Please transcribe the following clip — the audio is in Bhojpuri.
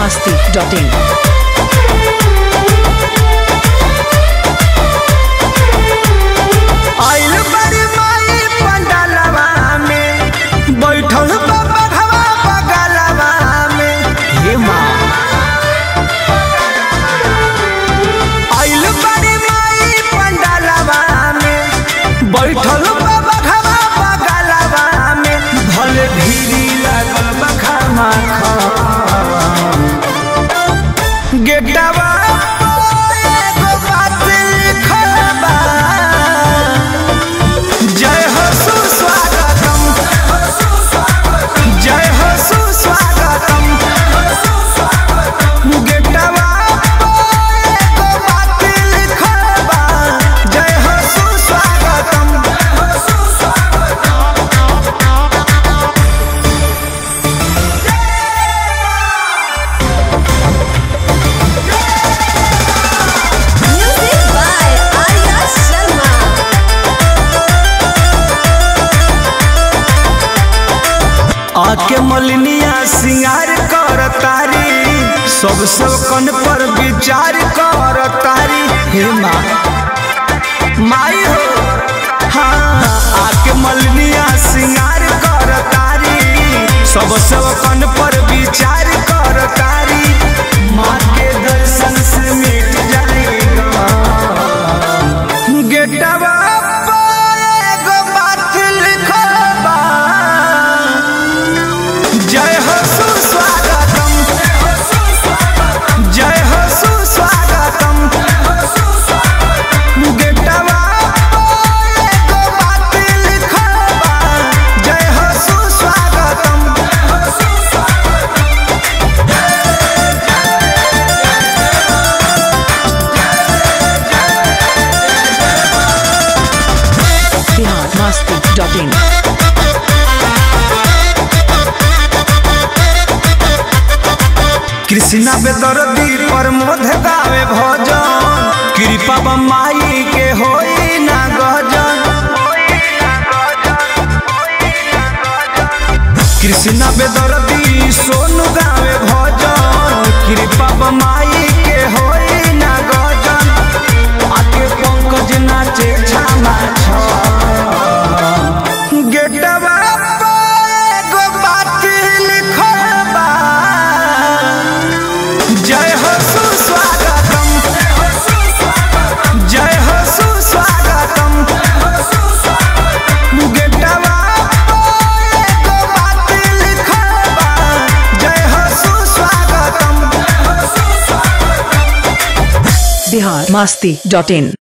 masti.in. आइल बड़ी माई पंडालवा में बैठल बाबा घवा बगलवा में हे माँ आइल बड़ी माई पंडालवा में बैठल बाबा घवा बगलवा में भले भीड़ी लागल बखमा गेटवा एगो बात लिखल बा जय हो सुस्वागतम जय हो सुस्वागतम गेटवा एगो बात लिखल बा जय हो सुस्वागतम Music by Arya Sharma. आके मलिनिया सिंगार कर तारी सब सब कन पर विचार कर तारी हे माँ माई हो हाँ आके मलिनिया सिंगार कर तारी सब सब कन पर विचार कर तारी माँ के दर्शन से मिट जाएगा गेटवा पर एगो बात लिखल बा जय हो सुस्वागतम जय हो सुस्वागतम गेटवा पर एगो बात लिखल बा जय हो सुस्वागतम Bihar masti.in. कृष्णा बेदर्दी पर मोध गावे भजन कृपा बमाई के होई ना गजन कृष्णा बेदर्दी सोनू गावे भजन कृपा बमाई के होई ना गजन आके पंकज नाचे छामा छ गेटवा पर एगो बात लिखल बा जय हो सुस्वागतम जय हो सुस्वागतम गेटवा पर एगो बात लिखल बा जय हो सुस्वागतम Bihar masti.in.